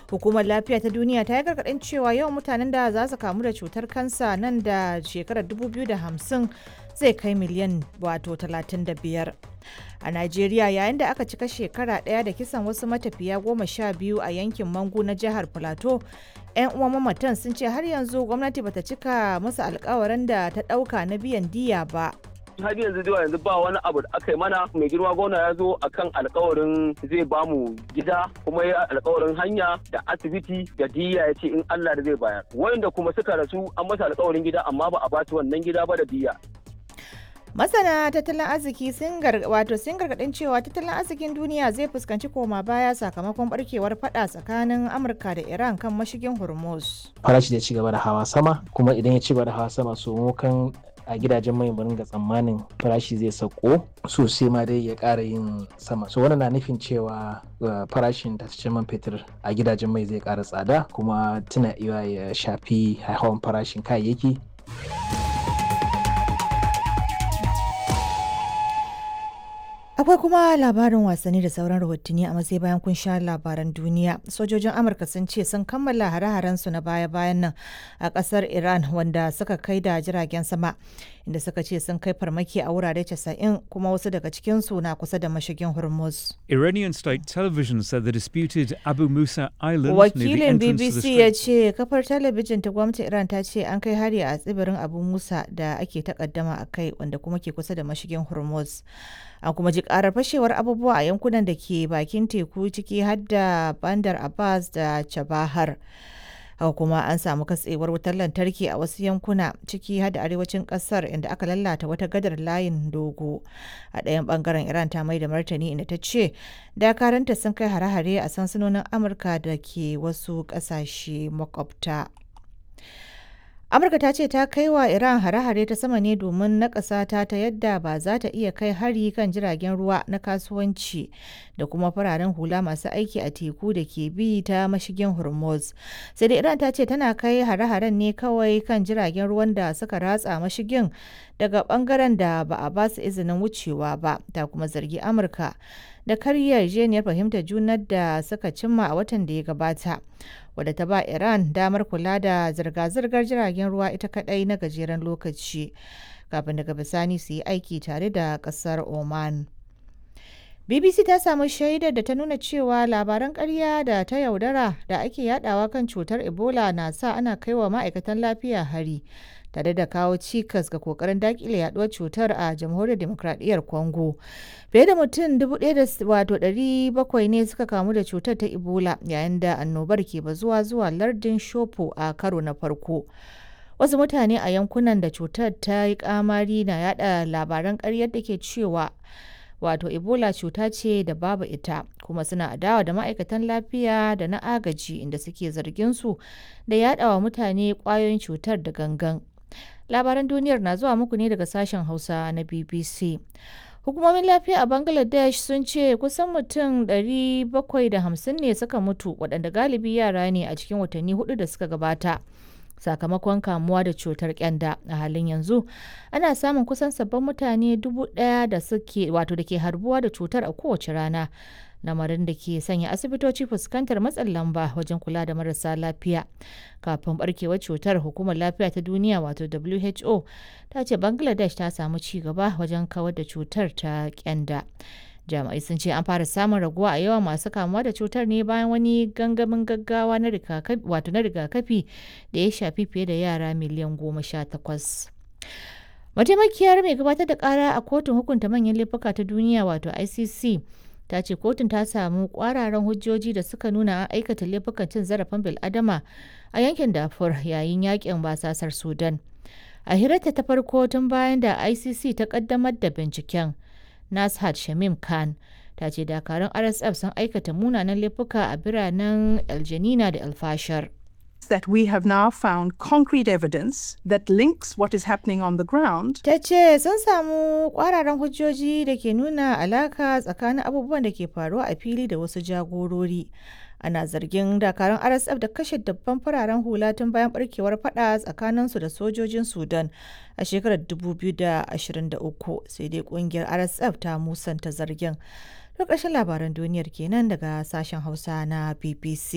Hukumar lafiya ta duniya ta yi gargaɗin cewa yawan mutanen da za su kamu da cutar kansa nan da shekarar 2050 zai kai miliyan wato 35. A Najeriya yayin da aka cika shekara ɗaya da kisan wasu matafiya goma sha biyu a yankin Mangu na jihar Plateau, 'yan uwan mamatan sun ce har yanzu gwamnati bata cika musu alkawarin da ta ɗauka na biyan diya ba. har yanzu zuwa yanzu ba wani abu da aka yi mana mai girma gona ya zo akan alkawarin zai bamu gida kuma ya alkawarin hanya da asibiti da diya ya ce in Allah da zai bayar wayanda kuma suka rasu an masa alkawarin gida amma ba a ba su wannan gida ba da diya Masana tattalin arziki sun wato sun gargadin cewa tattalin arzikin duniya zai fuskanci koma baya sakamakon barkewar fada tsakanin Amurka da Iran kan mashigin Hormuz. Farashi da ci gaba da hawa sama kuma idan ya ci gaba da hawa sama so kan a gidajen mai mu ga tsammanin farashi zai sauko sosai ma dai ya ƙara yin sama so wannan na nufin cewa farashin tashoshin man fetur a gidajen mai zai ƙara tsada kuma tuna iya ya shafi hawan farashin kayayyaki Akwai kuma labarin wasanni da sauran rahotanni a matsayi bayan kun sha labaran duniya. Sojojin Amurka sun ce sun kammala hare su na baya-bayan nan a kasar Iran wanda suka kai da jiragen sama inda suka ce sun kai farmaki a wurare 90 kuma wasu daga cikinsu na kusa da mashigin Hormuz. Iranian state television said the disputed Abu Musa Island Wakilin BBC ya ce kafar talabijin ta gwamnatin Iran ta ce an kai hari a tsibirin Abu Musa da ake takaddama a kai wanda kuma ke kusa da mashigin Hormuz. an kuma ji karar fashewar abubuwa a yankunan da ke bakin teku ciki har da bandar abbas da chabahar haka kuma an samu katsewar wutar lantarki a wasu yankuna ciki har da arewacin kasar inda aka lalata wata gadar layin dogo a ɗayan bangaren iran ta mai da martani inda ta ce dakaranta sun kai hare-hare a sansanonin amurka da ke wasu ƙasashe makwabta amurka ta ce ta kai wa iran hare-hare ta sama ne domin nakasa ta ta yadda ba za ta iya kai hari kan jiragen ruwa na kasuwanci da kuma fararen hula masu aiki a teku da ke bi ta mashigin hormuz sai da iran ta ce tana kai hare-haren ne kawai kan jiragen ruwan da suka ratsa mashigin daga bangaren da ba a ba su izinin wucewa ba ta kuma zargi amurka da karya yarjejeniyar fahimtar junar da suka cimma a watan da ya gabata wadda ta ba iran damar kula da zirga-zirgar jiragen ruwa ita kadai na gajeren lokaci kafin daga bisani su yi aiki tare da kasar oman bbc ta samu shaidar da ta nuna cewa labaran karya da ta yaudara da ake yadawa kan cutar ebola na sa ana kaiwa ma'aikatan lafiya hari tare da kawo cikas ga kokarin dakile yaduwar cutar a jamhuriyar demokradiyyar congo fiye da mutum 1,700 ne suka kamu da cutar ta ebola yayin da annobar ke bazuwa zuwa lardin shopo a karo na farko wasu mutane a yankunan da cutar ta yi kamari na yada labaran karyar da ke cewa wato ebola cuta ce da babu ita kuma suna adawa da ma'aikatan lafiya da na agaji inda suke zargin su da yadawa mutane kwayoyin cutar da gangan labaran duniyar na zuwa muku ne daga sashen hausa na bbc hukumomin lafiya a bangladesh sun ce kusan mutum 750 ne suka mutu waɗanda galibi yara ne a cikin watanni hudu da suka gabata sakamakon kamuwa da cutar kyanda a halin yanzu ana samun kusan sabbin mutane dubu ɗaya da suke wato da ke harbuwa da cutar a kowace rana lamarin da ke sanya asibitoci fuskantar matsin lamba wajen kula da marasa lafiya kafin barkewar cutar hukumar lafiya ta duniya wato who ta ce bangladesh ta samu ci gaba wajen kawar da cutar ta kyanda jami'ai sun ce an fara samun raguwa a yawan masu kamuwa da cutar ne bayan wani gangamin gaggawa na rigakafi wato na rigakafi da ya shafi fiye da yara miliyan goma sha takwas mataimakiyar mai gabatar da kara a kotun hukunta manyan laifuka ta duniya wato icc ta ce kotun ta samu kwararan hujjoji da suka nuna an aikata laifukan cin zarafin bil'adama a yankin dafur yayin yakin basasar sudan a hirarta ta farko tun bayan da icc ta kaddamar da binciken nashat shamim khan ta ce dakarun rsf sun aikata munanan laifuka a biranen aljanina da alfashar that we have now found concrete evidence that links what is happening on the ground. Ta ce sun samu kwararan hujjoji da ke nuna alaka tsakanin abubuwan da ke faruwa a fili da wasu jagorori. Ana zargin dakarun RSF da kashe dabban fararen hula tun bayan barkewar fada tsakaninsu da sojojin Sudan a shekarar 2023 sai dai kungiyar RSF ta musanta zargin. To ƙarshen labaran duniyar kenan daga sashen Hausa na BBC.